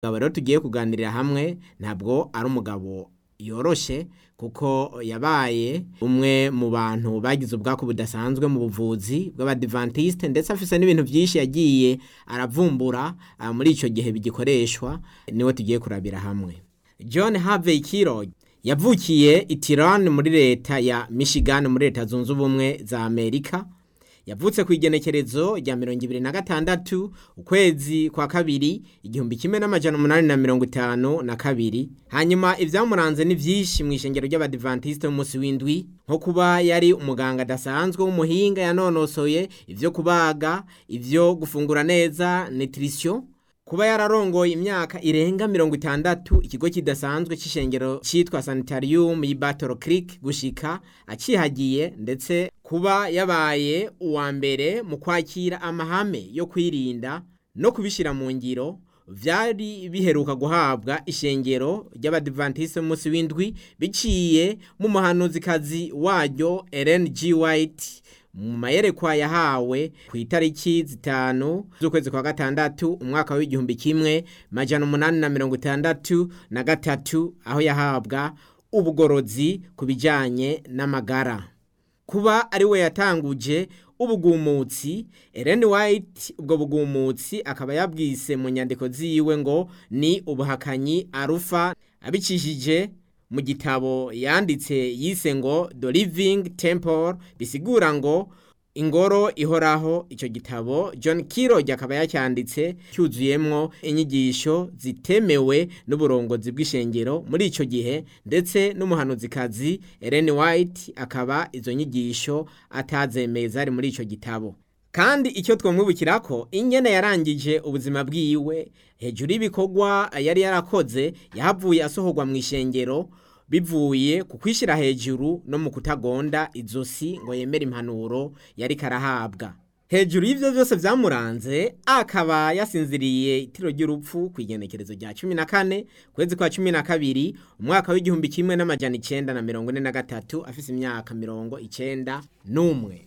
umugabo rero tugiye kuganirira hamwe ntabwo ari umugabo yoroshe kuko yabaye umwe mu bantu bagize ubwako budasanzwe mu buvuzi bw'abadivantiste ndetse afise n'ibintu byinshi yagiye aravumbura ah, muri icyo gihe bigikoreshwa niwe tugiye kurabira hamwe john harvey kirog yavukiye i Tirone muri leta ya michigan muri leta zunze ubumwe za amerika yavutse ku igenekerezo rya mirongo ibiri na gatandatu ukwezi kwa kabiri igihumbi kimwe n'amajana umunani na mirongo itanu na kabiri hanyuma ibyamuranze ni byinshi mu ishengero ry'abadivantisite b'umunsi w'indwi nko kuba yari umuganga adasanzwe w'umuhinga yanonosoye ibyo kubaga ibyo gufungura neza nutrition kuba yararongoye imyaka irenga mirongo itandatu ikigo kidasanzwe cy'ishengero cyitwa sanitarium y'i Battle Creek gushika acihagiye ndetse kuba yabaye uwa mbere mu kwakira amahame yo kwirinda no kubishyira mu ngiro vyari biheruka guhabwa ishengero ry'abadivantiste b'umunsi w'indwi biciye mu muhanuzikazi waryo Ellen G. White mu mayerekwa yahawe ku itariki zitanu z'ukwezi kwa gatandatu umwaka w'igihumbi kimwe majana umunani na mirongo itandatu na gatatu aho yahabwa ubugorozi ku bijyanye n'amagara kuba ari we yatanguje ubugumutsi Ellen White ubwo bugumutsi akaba yabwise mu nyandiko ziwe ngo ni ubuhakanyi arufa abicishije mu gitabo yanditse yise ngo The Living Temple bisigura ngo ingoro ihoraho icyo gitabo John Kiroj akaba yacyanditse cyuzuyemwo inyigisho zitemewe n'uburongozi bw'ishengero muri icyo gihe ndetse n'umuhanuzikazi Ellen White akaba izo nyigisho atazemeye zari muri icyo gitabo kandi icyo twamwibukira ko ingene yarangije ubuzima bwiwe hejuru y'ibikorwa yari yarakoze yahavuye asohorwa mu ishengero bivuye ku kwishyira hejuru no mu kutagonda izosi ngo yemere impanuro yari karahabwa hejuru y'ibyo byose byamuranze akaba yasinziriye itiro ry'urupfu ku igenekerezo rya cumi na kane kwezi kwa cumi na kabiri umwaka w'igihumbi kimwe n'amajana icenda na mirongo ine na gatatu afise imyaka mirongo icenda n'umwe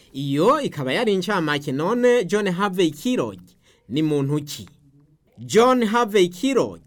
iyo ikaba yari incamake none john harvey kirog ni muntu ki john harvey kirog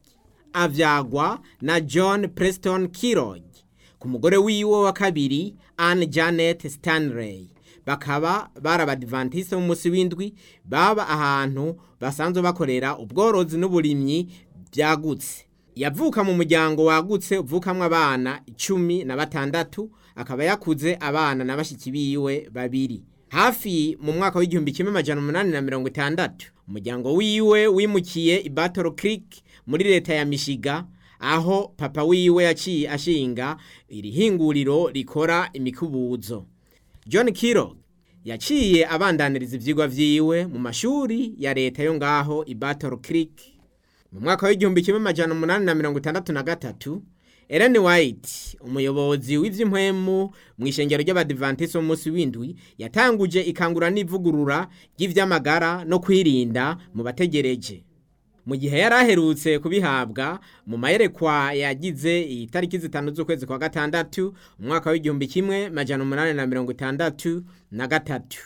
avyagwa na John Preston Kirog ku mugore wiwe wa kabiri Anne Janet Stanley bakaba barabadivantiste mu musi w'indwi baba ahantu basanzwe bakorera ubworozi n'uburimyi byagutse yavuka mu muryango wagutse uvukamwo abana icumi na batandatu akaba yakuze abana na bashiki biwe babiri hafi mu mwaka w'igihumbi kimwe amajana umunani na mirongo itandatu umuryango wiwe wimukiye i Battle Creek muri leta ya Michigan aho papa wiwe yaciye ashinga iri hinguriro rikora imikubuzo John Kirog yaciye abandaniriza ivyigwa vyiwe mu mashuri ya leta yo ngaho i Battle Creek mu mwaka w'igihumbi kimwe amajana umunani na mirongo itandatu na gatatu Ellen White umuyobozi w'ivy'impwemu mu ishengero ry'abadivantiste b'umunsi w'indwi yatanguje ikangura n'ivugurura ry'ivy'amagara no kwirinda mu bategereje mu gihe yari aherutse kubihabwa mu mayerekwa yagize itariki zitanu z'ukwezi kwa gatandatu umwaka w'igihumbi kimwe majana umunani na mirongo itandatu na gatatu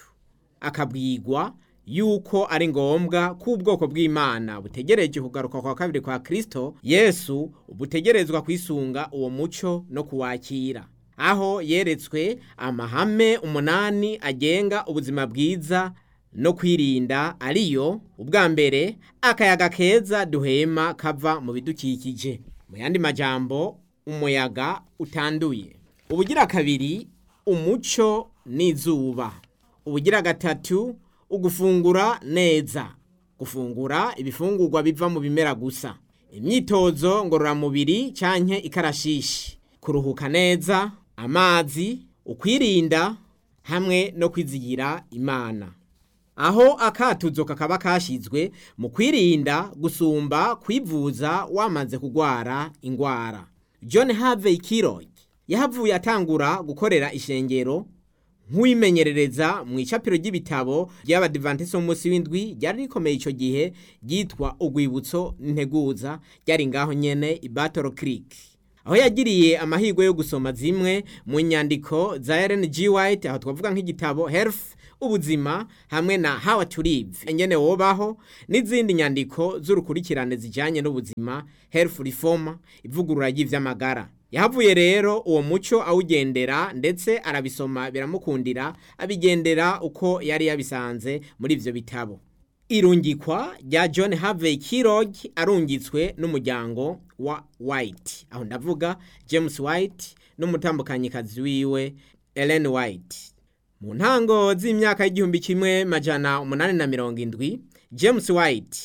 akabwigwa yuko ari ngombwa ko ubwoko bw'imana butegereje kugaruka kwa kabiri kwa kristo yesu butegerezwa kwisunga uwo muco no kuwakira aho yeretswe amahame umunani agenga ubuzima bwiza no kwirinda ariyo ubwa mbere akayaga keza duhema kava mu bidukikije mu yandi majambo umuyaga utanduye ubugira kabiri umuco n'izuba ubugira gatatu ugufungura neza gufungura ibifungurwa biva mu bimera gusa imyitozo ngororamubiri canke ikarashishi kuruhuka neza amazi ukwirinda hamwe no kwizigira imana aho akatuzo kakaba kashizwe mu kwirinda gusumba kwivuza wamaze kugwara ingwara John Harvey Kirog yahavuye atangura gukorera ishengero nk'uwimenyerereza mu icapiro ry'ibitabo ry'abadivantisi b'umunsi w'indwi ryari rikomeye icyo gihe ryitwa urwibutso n'integuza ryari ngaho nyene i Battle Creek aho yagiriye amahirwe yo gusoma zimwe mu nyandiko za Ellen G. White aho twavuga nk'igitabo Health ubuzima hamwe na how to live ingene wobaho n'izindi nyandiko z'urukurikirane zijanye n'ubuzima health reform ivugurura ry'ivy'amagara yahavuye rero uwo muco awugendera ndetse arabisoma biramukundira abigendera uko yari yabisanze muri ivyo bitabo irungikwa rya john harvey kirog arungitswe n'umuryango wa white aho ndavuga james white n'umutambukanyikazi wiwe ellen white mu ntango z'imyaka y'igihumbi kimwe majana umunani na mirongo indwi james white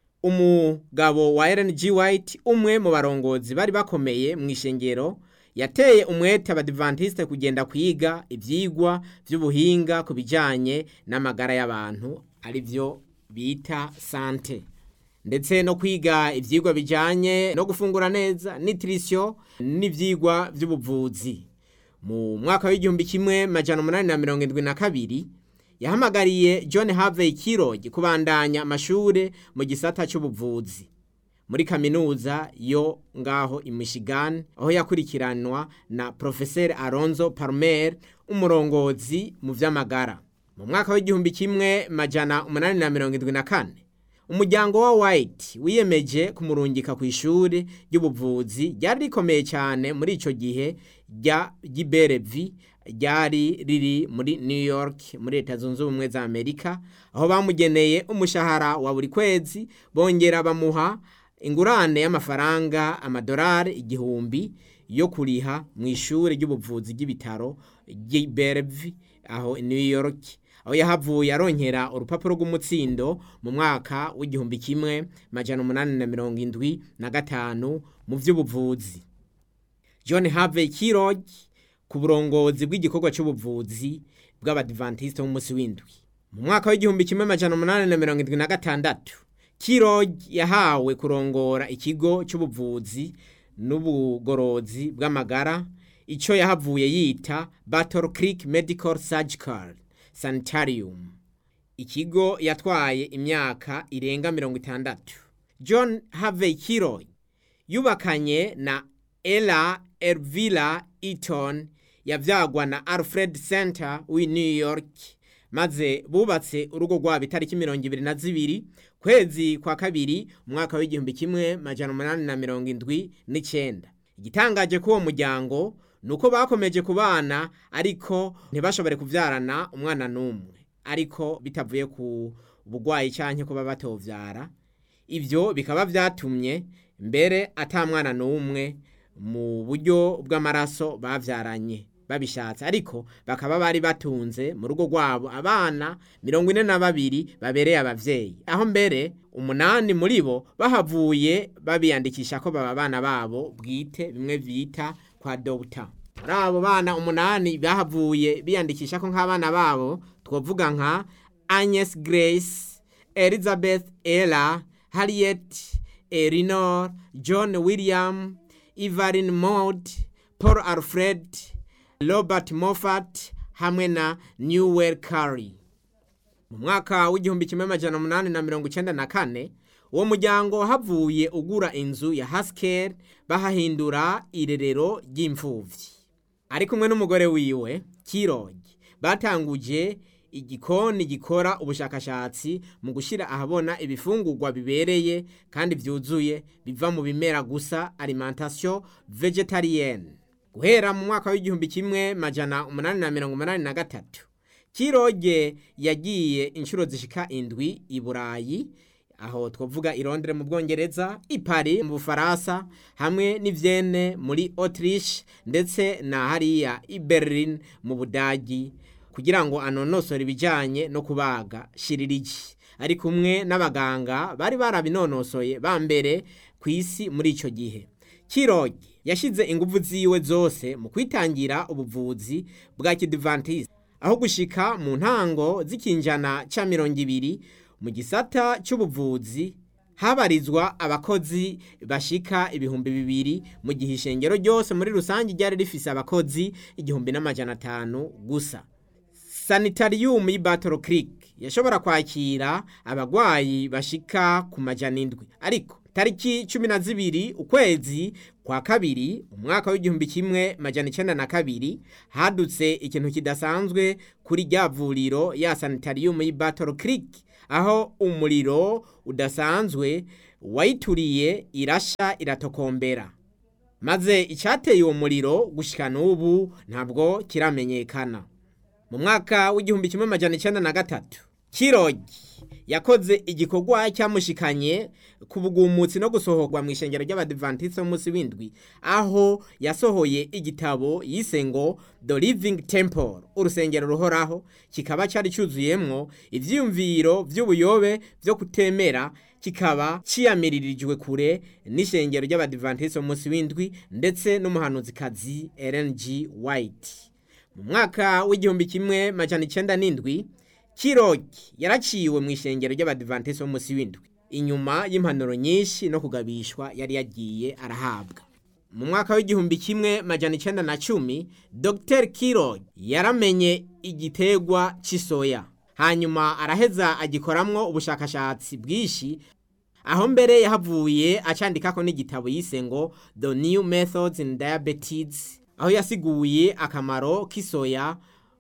umugabo wa ellen g white umwe mu barongozi bari bakomeye mu ishengero yateye umwete abadivantisite kugenda kwiga ibyigwa by'ubuhinga ku bijyanye n'amagara y'abantu ari byo bita sante ndetse no kwiga ibyigwa bijyanye no gufungura neza nitirisiyo n'ibyigwa by'ubuvuzi mu mwaka w'igihumbi kimwe majana umunani na mirongo irindwi na kabiri yahamagariye john harvey kirog kubandanya amashuri mu gisata cy'ubuvuzi muri kaminuza yo ngaho i michigan aho yakurikiranwa na profeseri alonzo palmer umurongozi mu by'amagara mu mwaka w'igihumbi kimwe majana umunani na mirongo irindwi na kane umuryango wa white wiyemeje kumurungika ku ishuri ry'ubuvuzi ryari rikomeye cyane muri icyo gihe rya giberevi ryari riri muri new york muri leta zunze ubumwe za amerika aho bamugeneye umushahara wa buri kwezi bongera bamuha ingurane y'amafaranga amadolari igihumbi yo kuriha mu ishuri ry'ubuvuzi ry'ibitaro giberevi aho new york aho yahavuye aronkera urupapuro rw'umutsindo mu mwaka w'igihumbi kimwe majana umunani na mirongo indwi na gatanu mu by'ubuvuzi john harvey kirog ku burongozi bw'igikorwa cy'ubuvuzi bw'abadivantisite b'umunsi w'indwi mu mwaka w'igihumbi kimwe majana umunani na mirongo indwi na gatandatu kirog yahawe kurongora ikigo cy'ubuvuzi n'ubugorozi bw'amagara icyo yahavuye yita battle creek medical surgical sanitarium ikigo yatwaye imyaka irenga mirongo itandatu john harvey kirog yubakanye na ella elvira eaton yabyagwa na alfred center w'i new york maze bubatse urugo rwabo itariki mirongo ibiri na zibiri kwezi kwa kabiri umwaka w'igihumbi kimwe majana umunani na mirongo indwi n'icyenda igitangaje k'uwo muryango ni uko bakomeje kubana ariko ntibashobore kubyarana umwana n'umwe ariko bitavuye ku burwayi cyangwa kuba batobyara ibyo bikaba byatumye mbere atamwana n'umwe mu buryo bw'amaraso babyaranye babishatse ariko bakaba bari batunze mu rugo rwabo abana mirongo ine na babiri babereye ababyeyi aho mbere umunani muri bo bahavuye babiyandikisha ko baba abana babo bwite bimwe bita kwa dogita muri abo bana umunani bahavuye biyandikisha ko nk'abana babo twavuga nka agnes grace elizabeth ella harriet elinor john william evelyn maud paul alfred robert moffat hamwe na newell curry mu mwaka w'igihumbi kimwe amajana umunani na mirongo icyenda na kane uwo muryango havuye ugura inzu ya hasikeri bahahindura irerero ry'imfubyi ari kumwe n'umugore wiwe kirogi batanguje igikoni gikora ubushakashatsi mu gushyira ahabona ibifungurwa bibereye kandi byuzuye biva mu bimera gusa alimentation vegetarienne guhera mu mwaka w'igihumbi kimwe majana umunani na mirongo umunani na gatatu kiroge yagiye inshuro zishika indwi i burayi aho twavuga i Londres mu bwongereza i Paris mu bufaransa hamwe n'ivyene muri autriche ndetse na hariya i berlin mu budagi kugira ngo anonosore ibijyanye no kubaga shiririgi ari kumwe n'abaganga bari barabinonosoye ba mbere ku isi muri icyo gihe kiroge yashyize ingufu ziwe zose mu kwitangira ubuvuzi bwa kidivantisi aho gushika mu ntango z'ikinjana cya mirongo ibiri mu gisata cy'ubuvuzi habarizwa abakozi bashika ibihumbi bibiri mu gihe ishengero ryose muri rusange ryari rifise abakozi igihumbi n'amajana atanu gusa sanitariyumu y'i battle creek yashobora kwakira abagwayi bashika ku majana indwi ariko tariki cumi na zibiri ukwezi kwa kabiri umwaka w'igihumbi kimwe majana icenda na kabiri hadutse ikintu kidasanzwe kuri rya vuriro ya sanitarium y'i Battle Creek aho umuriro udasanzwe wayituriye irasha iratokombera maze icyateye uwo muriro gushika n'ubu ntabwo kiramenyekana mu mwaka w'igihumbi kimwe majana icenda na gatatu kirogi yakoze igikorwa cyamushikanye ku bugumutsi no gusohorwa mu ishengero ry'abadivantisi b'umunsi w'indwi aho yasohoye igitabo yise ngo the living temple urusengero ruhoraho kikaba cyari cyuzuyemwo ivyiyumviro vy'ubuyobe vyo kutemera kikaba ciyamiririjwe kure n'ishengero ry'abadivantisi b'umunsi w'indwi ndetse n'umuhanuzikazi Ellen G. White mu mwaka w'igihumbi kimwe majana icenda n'indwi kirogi yaraciwe mu ishengero ry'abadivantisi b'umunsi w'indwi inyuma y'impanuro nyinshi no kugabishwa yari yagiye arahabwa mu mwaka w'igihumbi kimwe majana icenda na cumi dr kirog yaramenye igiterwa cy'isoya hanyuma araheza agikoramwo ubushakashatsi bwinshi aho mbere yahavuye acandikako n'igitabo yise ngo the new methods in diabetes aho yasiguye akamaro k'isoya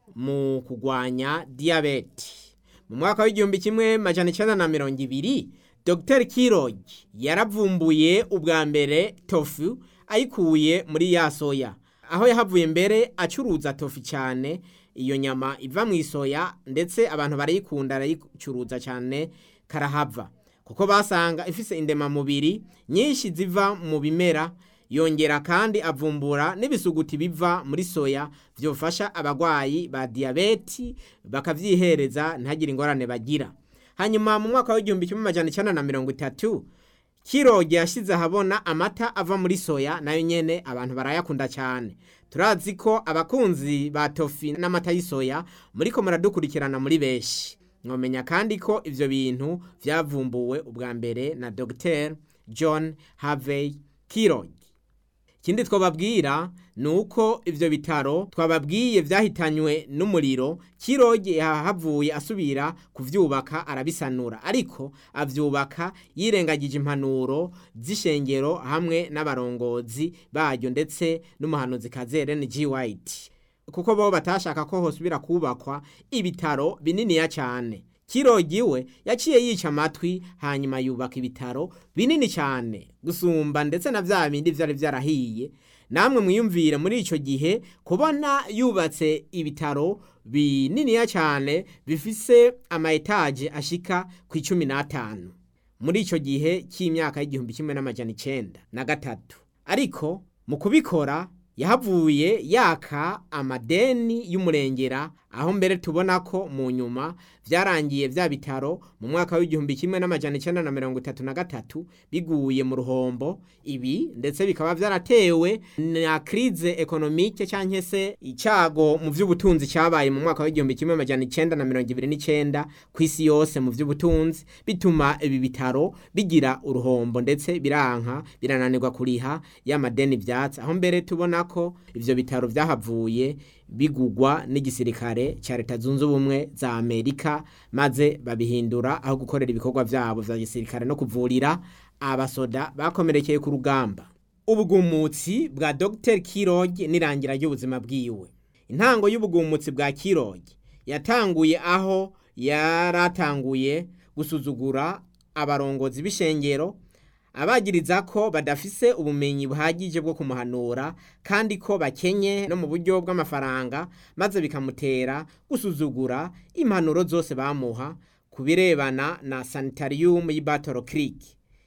mu kugwanya diyabete mu mwaka w'igihumbi kimwe majana icenda na mirongo ibiri dr kirog yaravumbuye ubwa mbere tofu ayikuye muri ya soya aho yahavuye mbere acuruza tofu cyane iyo nyama iva mu isoya ndetse abantu barayikunda arayicuruza cyane karahava kuko basanga ifise indemamubiri nyinshi ziva mu bimera yongera kandi avumbura n'ibisuguti biva muri soya byofasha abagwayi ba diyabeti bakavyihereza ntihagire ingorane bagira hanyuma mu mwaka w'igihumbi kimwe majana icenda na mirongo itatu kiroge yashize ahabona amata ava muri soya nayo nyene abantu barayakunda cyane turazi ko abakunzi ba tofi n'amata y'isoya muriko muradukurikirana muri benshi mwomenya kandi ko ivyo bintu vyavumbuwe ubwa mbere na Dr John Harvey Kirog ikindi twababwira ni uko ivyo bitaro twababwiye vyahitanywe n'umuriro kiroge yahavuye asubira kuvyubaka arabisanura ariko avyubaka yirengagije impanuro z'ishengero hamwe n'abarongozi baryo ndetse n'umuhanuzi Ellen G White kuko bo batashaka ko hosubira kubakwa ibitaro bininiya cyane kirogiwe yaciye yica amatwi hanyuma yubaka ibitaro binini cyane gusumba ndetse na vya bindi vyari vyarahiye namwe mwiyumvire muri ico gihe kubona yubatse ibitaro bininiya cyane bifise ama etaje ashika ku icumi n'atanu muri ico gihe cy'imyaka y'igihumbi kimwe n'amajana icenda na gatatu ariko mu kubikora yahavuye yaka amadeni y'umurengera aho mbere tubona ko mu nyuma vyarangiye vya bitaro mu mwaka w'igihumbi kimwe n'amajana icenda na mirongo itatu na gatatu biguye mu ruhombo ibi ndetse bikaba vyaratewe na krize ekonomike canke se icago mu vy'ubutunzi cabaye mu mwaka w'igihumbi kimwe amajana icenda na mirongo ibiri n'icenda kw'isi yose mu vy'ubutunzi bituma ibi bitaro bigira uruhombo ndetse biranka birananirwa kuriha y'amadeni vyatsi aho mbere tubona ko ivyo bitaro vyahavuye bigugwa n'igisirikare cya leta zunze ubumwe za amerika maze babihindura aho gukorera ibikorwa vyabo vya gisirikare no kuvurira abasoda bakomerekeye ku rugamba ubugumutsi bwa dr kirog n'irangira ry'ubuzima bwiwe intango y'ubugumutsi bwa kirog yatanguye aho yaratanguye gusuzugura abarongozi b'ishengero abagiriza ko badafise ubumenyi buhagije bwo kumuhanura kandi ko bakenye no mu buryo bw'amafaranga maze bikamutera gusuzugura impanuro zose bamuha ku birebana na sanitarium y'i Battle Creek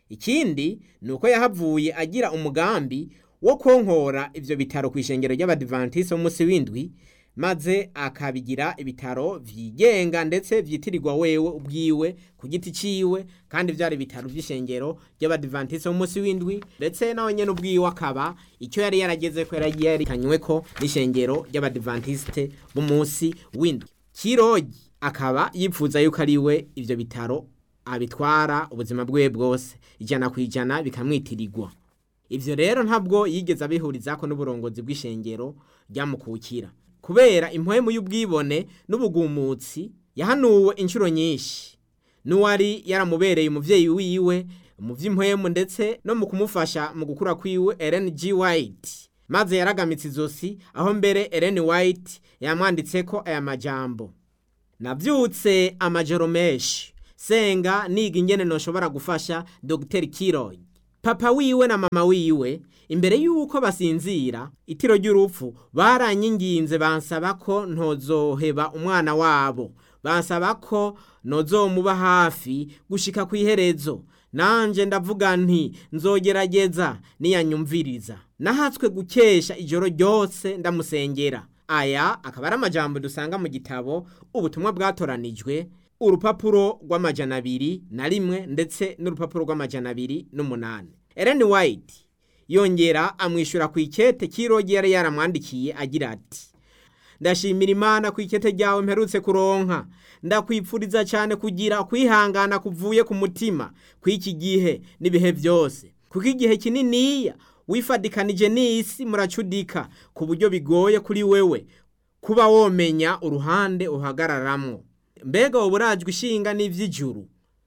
ikindi ni uko yahavuye agira umugambi wo konkora ivyo bitaro ku ishengero ry'abadivantisi b'umunsi w'indwi maze akabigira ibitaro vyigenga ndetse vyitirirwa wewe ubwiwe ku giti ciwe kandi vyari ibitaro vy'ishengero ry'abadivantisi b'umunsi w'indwi ndetse nawe nyene ubwiwe akaba icyo yari yarageze ko yari yarikanyweko n'ishengero ry'abadivantiste b'umunsi w'indwi kirogi akaba yipfuza yuko ari we ivyo bitaro abitwara ubuzima bwiwe bwose ijana ku ijana bikamwitirirwa ivyo rero ntabwo yigeze abihurizako n'uburongozi bw'ishengero ryamukukira kubera impwemu y'ubwibone n'ubugumutsi yahanuwe inshuro nyinshi n'uwari yaramubereye umuvyeyi wiwe mu vy'impwemu ndetse no mu kumufasha mu gukura kwiwe Ellen G White maze yaragamitse izosi aho mbere Ellen White yamwanditseko aya majambo navyutse amajoro menshi senga niga ingene noshobora gufasha Dr Kiroy papa wiwe na mama wiwe imbere yuko basinzira itiro ry'urupfu baranyinginze bansaba ko ntozoheba umwana wabo bansaba ko nozomuba hafi gushika ku iherezo nanje ndavuga nti nzogerageza niyanyumviriza nahatswe gukesha ijoro ryose ndamusengera aya akaba ari amajambo dusanga mu gitabo ubutumwa bwatoranijwe urupapuro rw'amajana abiri na rimwe ndetse n'urupapuro rw'amajana abiri n'umunani Ellen White yongera amwishyura ku ikete kirogi yari yaramwandikiye agira ati ndashimira imana ku ikete ryawe mperutse kuronka ndakwipfuriza cyane kugira kwihangana kuvuye ku mutima kw'iki gihe n'ibihe byose kuko igihe kininiya wifadikanije n'isi muracudika ku buryo bigoye kuri wewe kuba womenya uruhande uhagararamwo mbega wowe urajwe ishinga n'ivy'ijuru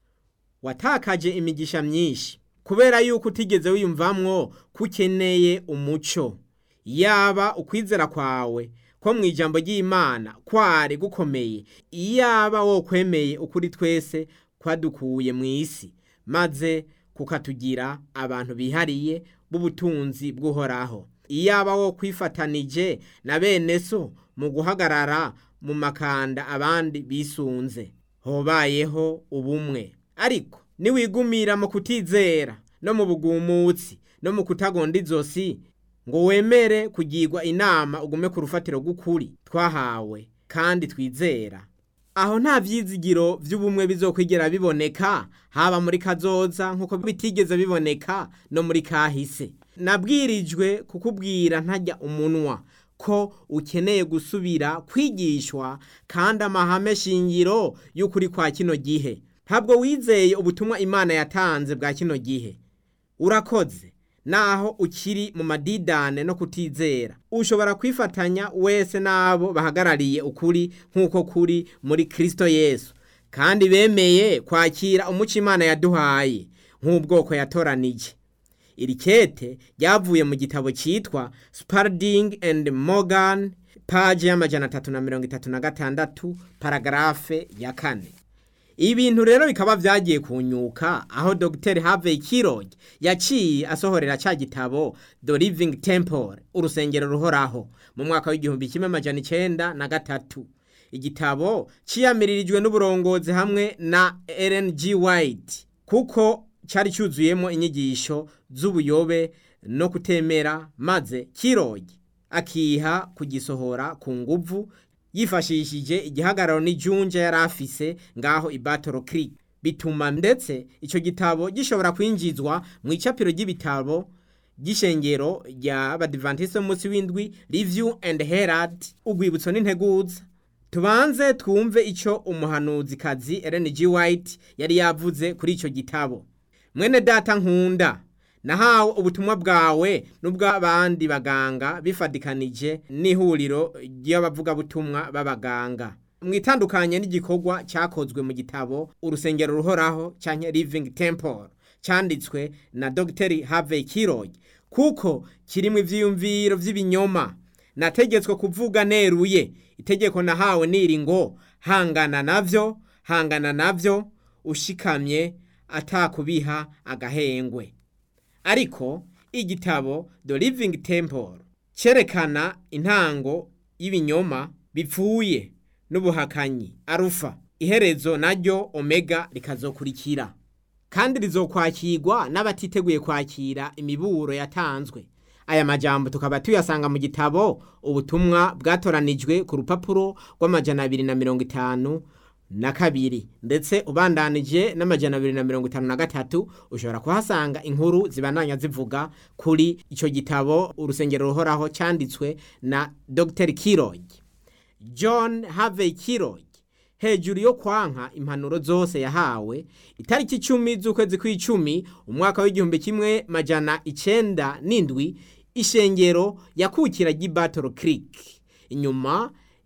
watakaje imigisha myinshi kubera yuko utigeze wiyumvamwo ko ukeneye umuco yaba ukwizera kwawe ko mu ijambo ry'imana kwari gukomeye iyaba wo kwemeye ukuri twese kwadukuye mu isi maze kukatugira abantu bihariye b'ubutunzi bw'uhoraho iyaba wo kwifatanije na bene so mu guhagarara mu makanda abandi bisunze hobayeho ubumwe ariko niwigumira mu kutizera no mu bugumutsi no mu kutagonda izosi ngo wemere kugirwa inama ugume ku rufatiro rw'ukuri twahawe kandi twizera aho nta vyizigiro vy'ubumwe bizokwigera biboneka haba muri kazoza nk'uko bitigeze biboneka no muri kahise nabwirijwe kukubwira ntajya umunwa ko ukeneye gusubira kwigishwa kandi amahame shingiro y'ukuri kwa kino gihe ntabwo wizeye ubutumwa imana yatanze bwa kino gihe urakoze naho ukiri mu madidane no kutizera ushobora kwifatanya wese n'abo bahagarariye ukuri nk'uko kuri muri kirisito yesu kandi bemeye kwakira umuco imana yaduhaye nk'ubwoko yatoranije iri kete ryavuye mu gitabo cyitwa Spalding and Morgan paje y'amajana atatu na mirongo itatu na gatandatu paragarafe ya kane ibintu rero bikaba vyagiye kunyuka aho Dr Harvey Kirog yaciye asohorera ca gitabo The Living Temple urusengero ruhoraho mu mwaka w'igihumbi kimwe amajana icenda na gatatu igitabo ciyamiririjwe n'uburongozi hamwe na Ellen G White kuko cari cyuzuyemo inyigisho z'ubuyobe no kutemera maze kirogi akiha kugisohora ku nguvu yifashishije igihagararo n'ijunja yari afise ngaho i Battle Creek bituma ndetse ico gitabo gishobora kwinjizwa mu icapiro ry'ibitabo gishengero rya Badventist munsi w'indwi Review and Herald ugwibutso n'integuza tubanze twumve ico umuhanuzi kazi Ellen G White yari yavuze kuri ico gitabo mwene data nkunda nahawe ubutumwa bwawe n'ubw'abandi baganga bifadikanije n'ihuriro ry'abavugabutumwa b'abaganga mwitandukanye n'igikorwa cyakozwe mu gitabo urusengero ruhoraho cyangwa living temple cyanditswe na Dr Harvey Kirog kuko kirimo ivyiyumviro vy'ibinyoma nategetswe kuvuga neruye itegeko nahawe niri ngo hangana navyo hangana navyo ushikamye atakubiha agahengwe ariko igitabo The Living Temple cerekana intango y'ibinyoma bipfuye n'ubuhakanyi arufa iherezo naryo omega rikazokurikira kandi rizokwakirwa n'abatiteguye kwakira imiburo yatanzwe aya majambo tukaba tuyasanga mu gitabo ubutumwa bwatoranijwe ku rupapuro rw'amajana abiri na mirongo itanu na kabiri ndetse ubandanije n'amajana abiri na mirongo itanu na gatatu ushobora kuhasanga inkuru zibandanya zivuga kuri icyo gitabo urusengero ruhoraho cyanditswe na Dr Kirog John Harvey Kirog hejuru yo kwanka impanuro zose yahawe itariki icumi z'ukwezi kw'icumi umwaka w'igihumbi kimwe majana icenda n'indwi ishengero yakukira ry'i Battle Creek inyuma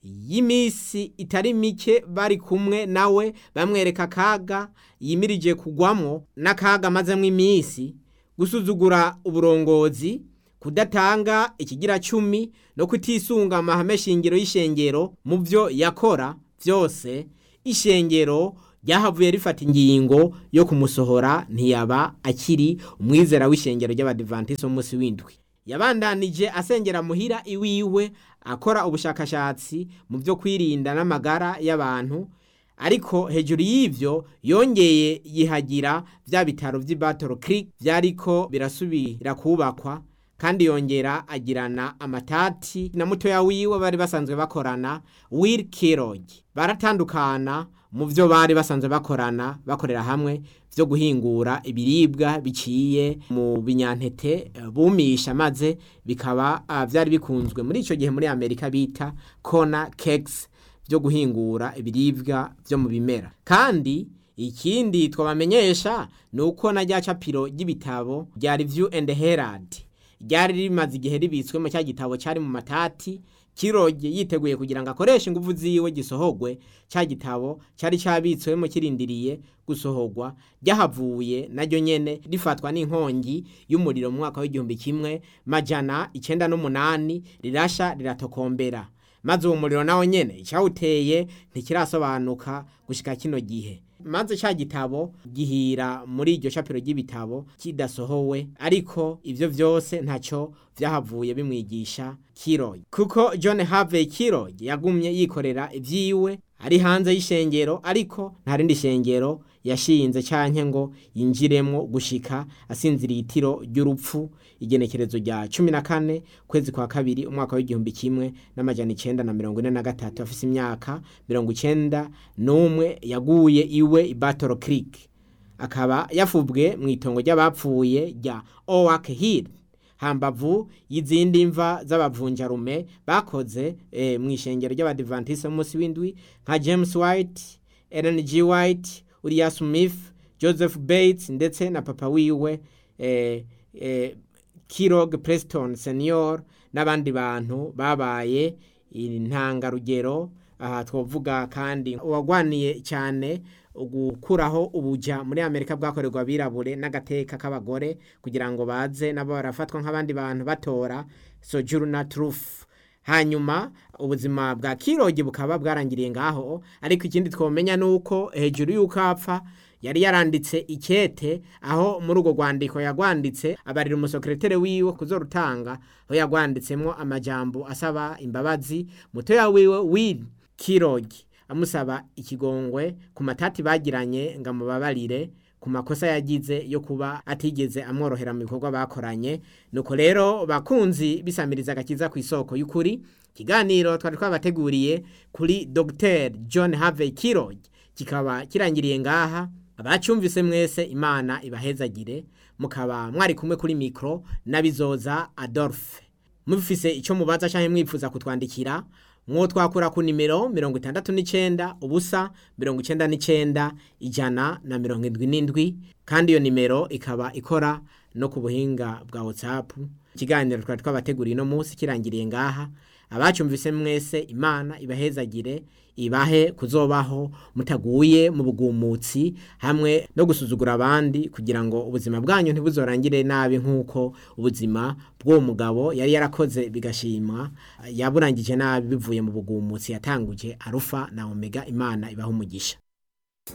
y'imisi itari mike bari kumwe nawe bamwereka akaga yimirije kugwamwo n'akaga amazemwo iminsi gusuzugura uburongozi kudatanga ikigira cumi no kutisunga amahame shingiro y'ishengero mu byo yakora byose ishengero ryahavuye rifata ingingo yo kumusohora ntiyaba akiri umwizera w'ishengero ry'abadivantisiti w'umunsi w'indwi yabandanije asengera muhira iwiwe akora ubushakashatsi mu byo kwirinda n'amagara y'abantu ariko hejuru y'ivyo yongeye yihagira vya bitaro vy'i Battle Creek vyariko birasubira kubakwa kandi yongera agirana amatati na mutoya wiwe bari basanzwe bakorana Will Kellogg baratandukana mu vyo bari basanzwe bakorana bakorera hamwe vyo guhingura ibiribwa biciye mu binyantete bumisha maze bikaba uh, vyari bikunzwe muri ico gihe muri Amerika bita corner cakes vyo guhingura ibiribwa vyo mu bimera kandi ikindi twabamenyesha ni uko na rya capiro ry'ibitabo rya Review and Herald ryari rimaze igihe ribitswemo cya gitabo cyari mu matati kiroge yiteguye kugira ngo akoreshe ingufu ziwe gisohogwe cya gitabo cyari cyabitswemo kirindiriye gusohogwa ryahavuye naryo nyene rifatwa n'inkongi y'umuriro mu mwaka w'igihumbi kimwe majana icenda n'umunani rirasha riratokombera maze uwo muriro nawe nyene icyawuteye ntikirasobanuka gushika kino gihe maze cya gitabo gihira muri iryo shapiro ry'ibitabo kidasohowe ariko ivyo vyose ntacyo vyahavuye bimwigisha Kiroy kuko John Harvey Kiroy yagumye yikorera ivyiwe ari hanze y'ishengero ariko nta rindi shengero yashinze canke ngo yinjiremwo gushika asinziriye itiro ry'urupfu igenekerezo rya cumi na kane kwezi kwa kabiri umwaka w'igihumbi kimwe n'amajana icenda na mirongo ine na gatatu afise imyaka mirongo icenda n'umwe yaguye iwe i Battle Creek akaba yafubwe mu itongo ry'abapfuye rya Oak Hill hambavu y'izindi mva z'abavunjarume bakoze e, mu ishengero ry'abadivantiste munsi w'indwi nka James White, Ellen G. White, Uriah Smith, Joseph Bates ndetse na papa wiwe e, e, Kirog Preston Senior n'abandi bantu babaye intangarugero aha twovuga kandi uwagwaniye cyane gukuraho ubuja muri Amerika bwakorerwa abirabure n'agateka k'abagore kugira ngo baze nabo barafatwa nk'abandi bantu batora Sojourner Truth hanyuma ubuzima bwa Kirogi bukaba bwarangiriye ngaho ariko ikindi twomenya nuko hejuru y'uko apfa yari yaranditse ikete aho muri urwo rwandiko yagwanditse abarira umusekreteri wiwe kuzorutanga aho yagwanditsemo amajambo asaba imbabazi mutoya wiwe Will Kirogi amusaba ikigongwe ku matati bagiranye ngo amubabarire ku makosa yagize yo kuba atigeze amworohera mu bikorwa bakoranye nuko rero bakunzi bisamiriza agakiza ku isoko y'ukuri ikiganiro twari twabateguriye kuri Dr John Harvey Kirogi kikaba kirangiriye ngaha abacyumvise mwese imana ibahezagire mukaba mwari kumwe kuri mikro nabizoza Adolphe mufise icyo mubaza cyangwa mwifuza kutwandikira mwo twakura ku nimero mirongo itandatu n'icenda ubusa mirongo icenda n'icenda ijana na mirongo indwi n'indwi kandi iyo nimero ikaba ikora no ku buhinga bwa whatsapp ikiganiro twari twabateguriye uno munsi kirangiriye ngaha abacyumvise mwese imana ibahezagire ibahe kuzobaho mutaguye mu bugumutsi hamwe no gusuzugura abandi kugira ngo ubuzima bwanyu ntibuzorangire nabi nk'uko ubuzima bw'uwo mugabo yari yarakoze bigashimwa yaburangije nabi bivuye mu bugumutsi yatanguje arufa na omega imana ibaha umugisha